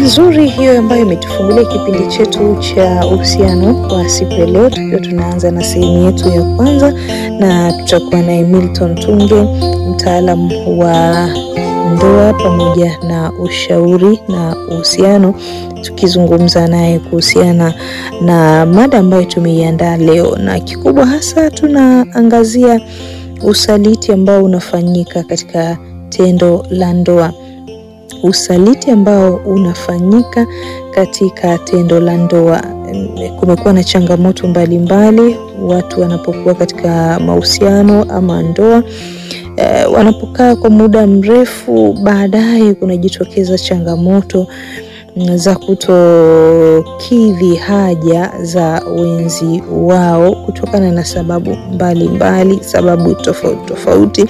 nzuri hiyo ambayo imetufungulia kipindi chetu cha uhusiano kwa siku ya leo, tukiwa tunaanza na sehemu yetu ya kwanza, na tutakuwa naye Milton Tunge, mtaalam wa ndoa pamoja na ushauri na uhusiano, tukizungumza naye kuhusiana na mada ambayo tumeiandaa leo, na kikubwa hasa tunaangazia usaliti ambao unafanyika katika tendo la ndoa usaliti ambao unafanyika katika tendo la ndoa. Kumekuwa na changamoto mbalimbali mbali, watu wanapokuwa katika mahusiano ama ndoa e, wanapokaa kwa muda mrefu, baadaye kunajitokeza changamoto za kutokidhi haja za wenzi wao kutokana na sababu mbalimbali mbali, sababu tofauti tofauti,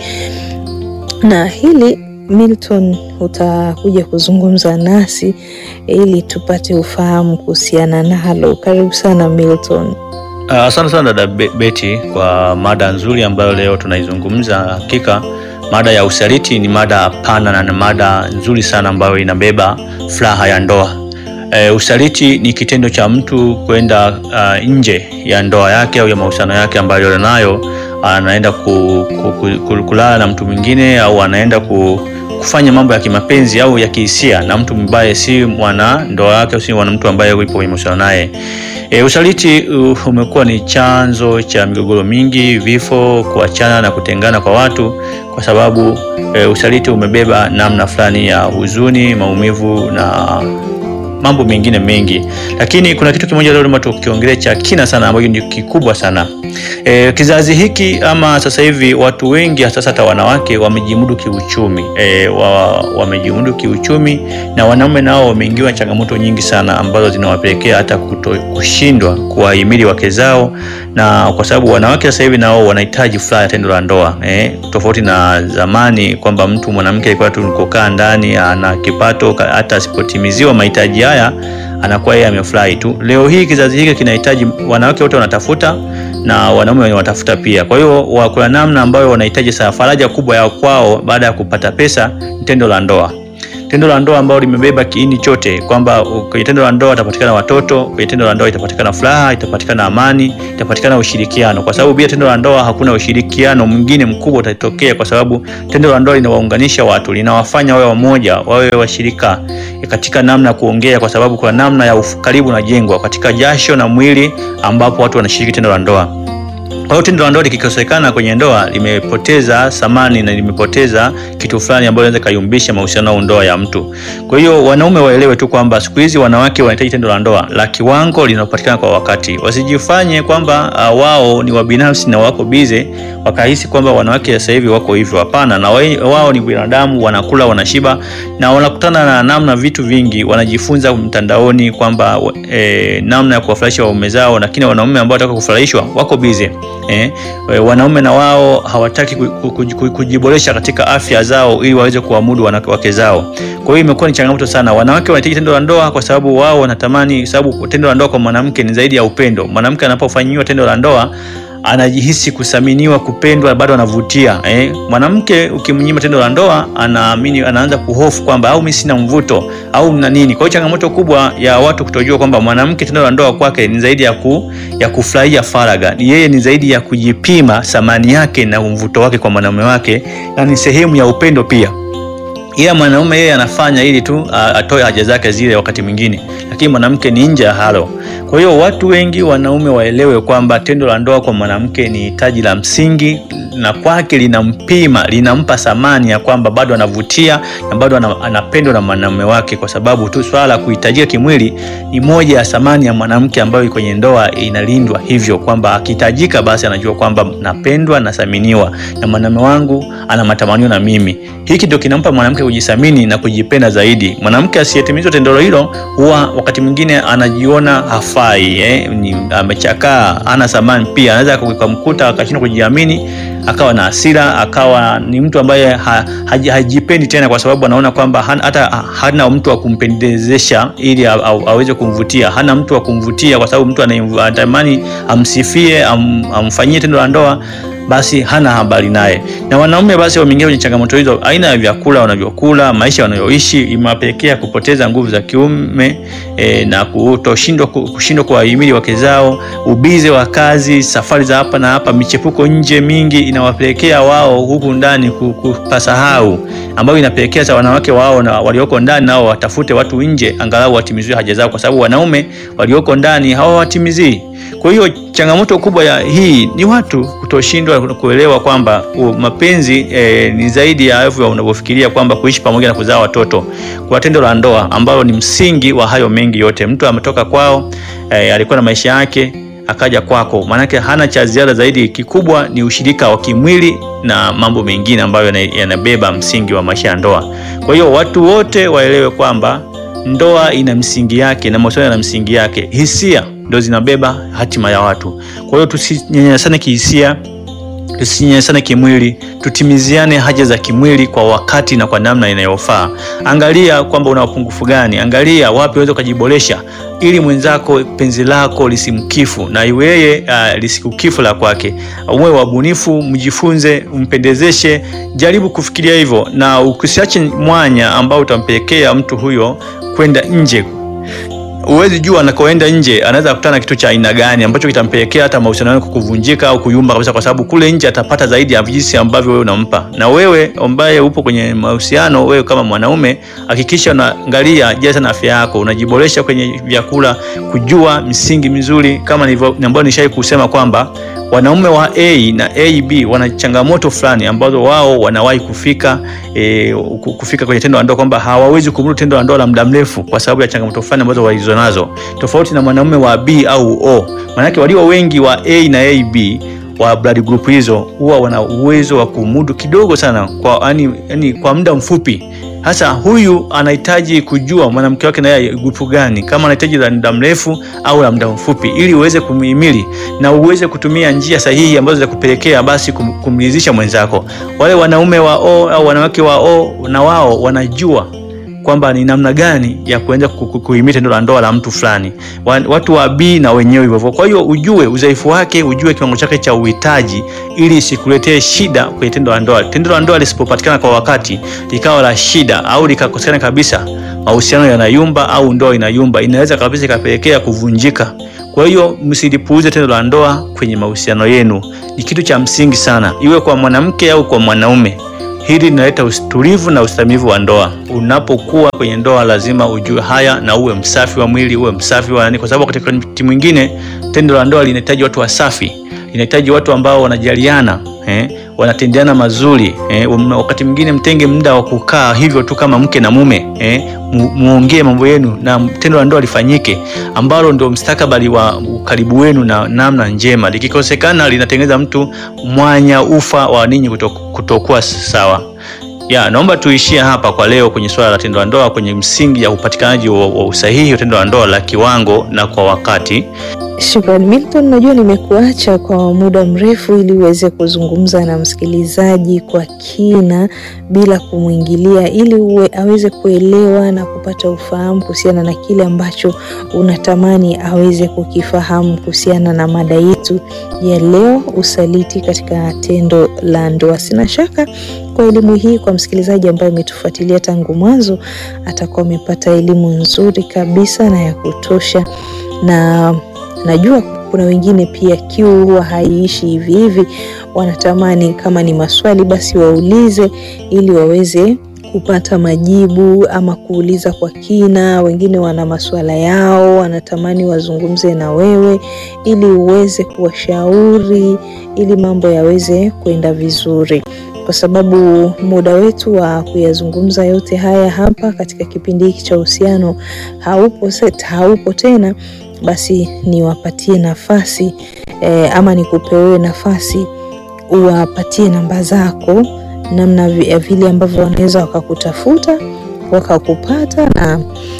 na hili Milton utakuja kuzungumza nasi ili tupate ufahamu kuhusiana nalo. Karibu sana Milton. Asante uh, sana dada Beti kwa mada nzuri ambayo leo tunaizungumza. Hakika mada ya usaliti ni mada pana na ni mada nzuri sana ambayo inabeba furaha ya ndoa. Uh, usaliti ni kitendo cha mtu kwenda uh, nje ya ndoa yake au ya mahusiano yake ambayo nayo anaenda ku, ku, ku, kulala na mtu mwingine au anaenda ku, kufanya mambo ya kimapenzi au ya kihisia na mtu mbaya, si mwana ndoa yake, si mwana mtu ambaye yupo kwenye mahusiano naye. E, usaliti uh, umekuwa ni chanzo cha migogoro mingi, vifo, kuachana na kutengana kwa watu, kwa sababu e, usaliti umebeba namna fulani ya huzuni, maumivu na mambo mengine mengi, lakini kuna kitu kimoja leo tukiongelea cha kina sana ambacho ni kikubwa sana. E, kizazi hiki ama sasa hivi watu wengi hasa hata wanawake wamejimudu kiuchumi e, wa, wamejimudu kiuchumi na wanaume nao wameingiwa changamoto nyingi sana ambazo zinawapelekea hata kuto, kushindwa kuwahimili wake zao, na kwa sababu wanawake sasa hivi nao wanahitaji furaha ya tendo la ndoa e, tofauti na zamani kwamba mtu mwanamke alikuwa tu nikokaa ndani ana kipato hata asipotimiziwa mahitaji haya anakuwa yeye amefurahi tu. Leo hii kizazi hiki kinahitaji, wanawake wote wanatafuta na wanaume wanatafuta pia. Kwa hiyo kuna namna ambayo wanahitaji sana faraja kubwa ya kwao baada ya kupata pesa, tendo la ndoa tendo la ndoa ambalo limebeba kiini chote kwamba kwenye tendo la ndoa itapatikana watoto, kwenye tendo la ndoa itapatikana furaha, itapatikana amani, itapatikana ushirikiano, kwa sababu bila tendo la ndoa hakuna ushirikiano mwingine mkubwa utatokea, kwa sababu tendo la ndoa linawaunganisha watu, linawafanya wawe wamoja, wawe washirika katika namna ya kuongea, kwa sababu kuna namna ya ukaribu unajengwa katika jasho na mwili, ambapo watu wanashiriki tendo la ndoa. Kwa hiyo tendo la ndoa likikosekana kwenye ndoa limepoteza thamani na limepoteza kitu fulani ambacho inaweza kayumbisha mahusiano au ndoa ya mtu. Kwa hiyo wanaume waelewe tu kwamba siku hizi wanawake wanahitaji tendo la ndoa la kiwango linalopatikana kwa wakati. Wasijifanye kwamba uh, wao ni wabinafsi na wako bize wakahisi kwamba wanawake sasa hivi wako hivyo. Hapana, na wao ni binadamu, wanakula, wanashiba na wanakutana na namna vitu vingi, wanajifunza mtandaoni kwamba eh, namna ya kuwafurahisha waume zao, lakini wanaume ambao wanataka kufurahishwa wako bize. Eh, wanaume na wao hawataki kujiboresha katika afya zao ili waweze kuamudu wanawake zao. Kwa hiyo imekuwa ni changamoto sana. Wanawake wanahitaji tendo la ndoa kwa sababu wao wanatamani, sababu tendo la ndoa kwa mwanamke ni zaidi ya upendo. Mwanamke anapofanyiwa tendo la ndoa anajihisi kusaminiwa, kupendwa, bado anavutia eh. Mwanamke ukimnyima tendo la ndoa anaamini, anaanza kuhofu kwamba au mimi sina mvuto au na nini. Kwa hiyo changamoto kubwa ya watu kutojua kwamba mwanamke tendo la ndoa kwake ni zaidi ya ku, ya kufurahia faraga, yeye ni zaidi ya kujipima thamani yake na mvuto wake kwa mwanaume wake, na ni sehemu ya upendo pia ila mwanaume yeye anafanya ili tu atoe haja zake zile wakati mwingine, lakini mwanamke ni nje ya halo. Kwa hiyo watu wengi wanaume waelewe kwamba tendo la ndoa kwa mwanamke ni hitaji la msingi, na kwake linampima, linampa thamani ya kwamba bado anavutia na bado anapendwa na mwanaume wake, kwa sababu tu swala la kuhitajika kimwili ni moja ya thamani ya mwanamke ambayo kwenye ndoa inalindwa hivyo, kwamba akihitajika, basi anajua kwamba napendwa, nathaminiwa na mwanaume wangu, ana matamanio na mimi. Hiki ndio kinampa mwanamke kujithamini na kujipenda zaidi. Mwanamke asiyetimizwa tendo hilo huwa wakati mwingine anajiona hafai, eh, ni amechakaa, hana thamani. Pia anaweza kumkuta akashindwa kujiamini, akawa na hasira, akawa ni mtu ambaye ha, hajipendi tena, kwa sababu anaona kwamba hata hana mtu wa kumpendezesha ili aweze kumvutia. Hana mtu wa kumvutia, kwa sababu mtu anatamani amsifie, am, amfanyie tendo la ndoa basi hana habari naye. Na wanaume basi wameingia kwenye changamoto hizo, aina ya vyakula wanavyokula, maisha wanayoishi imewapelekea kupoteza nguvu za kiume e, na kutoshindwa kushindwa kuwahimili wake zao, ubize wa kazi, safari za hapa na hapa, michepuko nje mingi inawapelekea wao huku ndani kupasahau, ambayo inapelekea sa wanawake wao na walioko ndani nao watafute watu nje angalau watimiziwe haja zao, kwa sababu wanaume walioko ndani hawawatimizii. Kwa hiyo changamoto kubwa ya hii ni watu kutoshindwa kuelewa kwamba mapenzi eh, ni zaidi ya hivyo unavyofikiria kwamba kuishi pamoja na kuzaa watoto, kwa tendo la ndoa ambalo ni msingi wa hayo mengi yote. Mtu ametoka kwao, eh, alikuwa na maisha yake akaja kwako, maanake hana cha ziada zaidi. Kikubwa ni ushirika wa kimwili na mambo mengine ambayo yanabeba msingi wa maisha ya ndoa. Kwa hiyo watu wote waelewe kwamba ndoa ina msingi yake na mahusiano yana msingi yake. Hisia ndo zinabeba hatima ya watu. Kwa hiyo tusinyanyasane kihisia, tusinyanyasane kimwili, tutimiziane haja za kimwili kwa wakati na kwa namna inayofaa. Angalia kwamba una upungufu gani, angalia wapi unaweza ukajiboresha, ili mwenzako penzi lako lisimkifu na yeye uh, lisikukifu la kwake. Uwe wabunifu, mjifunze, umpendezeshe, jaribu kufikiria hivyo, na usiache mwanya ambao utampelekea mtu huyo kwenda nje. Huwezi jua anakoenda nje anaweza kukutana na kitu cha aina gani ambacho kitampelekea hata mahusiano yako kuvunjika au kuyumba kabisa, kwa sababu kule nje atapata zaidi ya jinsi ambavyo wewe unampa. Na wewe ambaye upo kwenye mahusiano, wewe kama mwanaume, hakikisha unaangalia jaza na afya yako, unajiboresha kwenye vyakula, kujua misingi mizuri, kama nilivyo ambayo nishai kusema kwamba wanaume wa A na AB wana changamoto fulani ambazo wao wanawahi kufika e, kufika kwenye tendo la ndoa kwamba hawawezi kumudu tendo la ndoa la muda mrefu kwa sababu ya changamoto fulani ambazo walizo nazo, tofauti na mwanaume wa B au O. Maanake walio wengi wa A na AB wa blood group hizo huwa wana uwezo wa kumudu kidogo sana kwa, yani, yani, kwa muda mfupi hasa huyu anahitaji kujua mwanamke wake naye grupu gani, kama anahitaji la muda mrefu au la muda mfupi, ili uweze kumhimili na uweze kutumia njia sahihi ambazo za kupelekea basi kum, kumridhisha mwenzako. Wale wanaume wa O au wanawake wa O na wao wanajua kwamba ni namna gani ya kuanza kuhimili tendo la ndoa la mtu fulani. Watu wa B na wenyewe hivyo. Kwa hiyo ujue udhaifu wake, ujue kiwango chake cha uhitaji, ili isikuletee shida kwenye tendo la ndoa. Tendo la ndoa lisipopatikana kwa wakati likawa la shida au likakosekana kabisa, mahusiano yanayumba au ndoa inayumba, inaweza kabisa ikapelekea kuvunjika. Kwa hiyo msilipuuze tendo la ndoa kwenye mahusiano yenu, ni kitu cha msingi sana, iwe kwa mwanamke au kwa mwanaume. Hili linaleta utulivu na ustamivu wa ndoa. Unapokuwa kwenye ndoa, lazima ujue haya na uwe msafi wa mwili, uwe msafi wa nani, kwa sababu katika wakati mwingine tendo la ndoa linahitaji watu wasafi, linahitaji watu ambao wanajaliana eh, wanatendeana mazuri eh. Wakati mwingine mtenge muda wa kukaa hivyo tu kama mke na mume eh, muongee mambo yenu na tendo la ndoa lifanyike, ambalo ndio mstakabali wa ukaribu wenu na namna njema. Likikosekana linatengeneza mtu mwanya ufa wa ninyi kutokuwa sawa. Ya, naomba tuishie hapa kwa leo kwenye swala la tendo la ndoa kwenye msingi ya upatikanaji wa, wa usahihi wa tendo la ndoa la kiwango na kwa wakati. Shukrani Milton, najua nimekuacha kwa muda mrefu ili uweze kuzungumza na msikilizaji kwa kina bila kumwingilia, ili uwe aweze kuelewa na kupata ufahamu kuhusiana na kile ambacho unatamani aweze kukifahamu kuhusiana na mada yetu ya leo, usaliti katika tendo la ndoa. Sina shaka kwa elimu hii, kwa msikilizaji ambaye umetufuatilia tangu mwanzo, atakuwa amepata elimu nzuri kabisa na ya kutosha na najua kuna wengine pia kiu huwa haiishi hivi hivi, wanatamani kama ni maswali basi waulize ili waweze kupata majibu ama kuuliza kwa kina. Wengine wana masuala yao, wanatamani wazungumze na wewe ili uweze kuwashauri ili mambo yaweze kwenda vizuri, kwa sababu muda wetu wa kuyazungumza yote haya hapa katika kipindi hiki cha uhusiano haupo set, haupo tena basi niwapatie nafasi eh, ama nikupewe nafasi uwapatie namba zako, namna ya vile ambavyo wanaweza wakakutafuta wakakupata na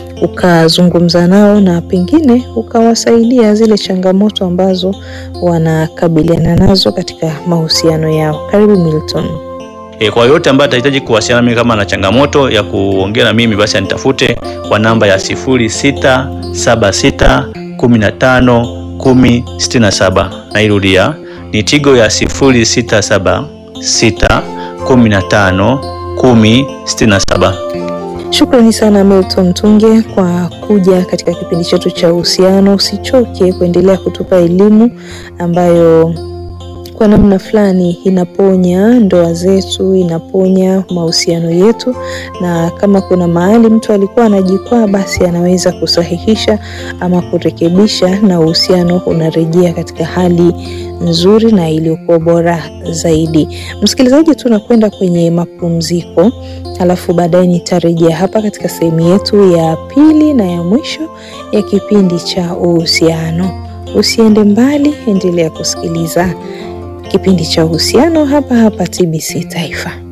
ukazungumza nao na pengine ukawasaidia zile changamoto ambazo wanakabiliana nazo katika mahusiano yao. Karibu Milton. E, kwa yote ambaye atahitaji kuwasiliana mimi kama na changamoto ya kuongea na mimi basi anitafute kwa namba ya sifuri sita saba sita kumi na tano kumi sitini na saba. Nairudia ni Tigo ya 067 6 15 10 67. Shukrani sana Milton Tunge kwa kuja katika kipindi chetu cha uhusiano. Usichoke kuendelea kutupa elimu ambayo kwa namna fulani inaponya ndoa zetu, inaponya mahusiano yetu, na kama kuna mahali mtu alikuwa anajikwaa, basi anaweza kusahihisha ama kurekebisha, na uhusiano unarejea katika hali nzuri na iliyokuwa bora zaidi. Msikilizaji, tunakwenda kwenye mapumziko, alafu baadaye nitarejea hapa katika sehemu yetu ya pili na ya mwisho ya kipindi cha uhusiano. Usiende mbali, endelea kusikiliza kipindi cha uhusiano hapa hapa TBC Taifa.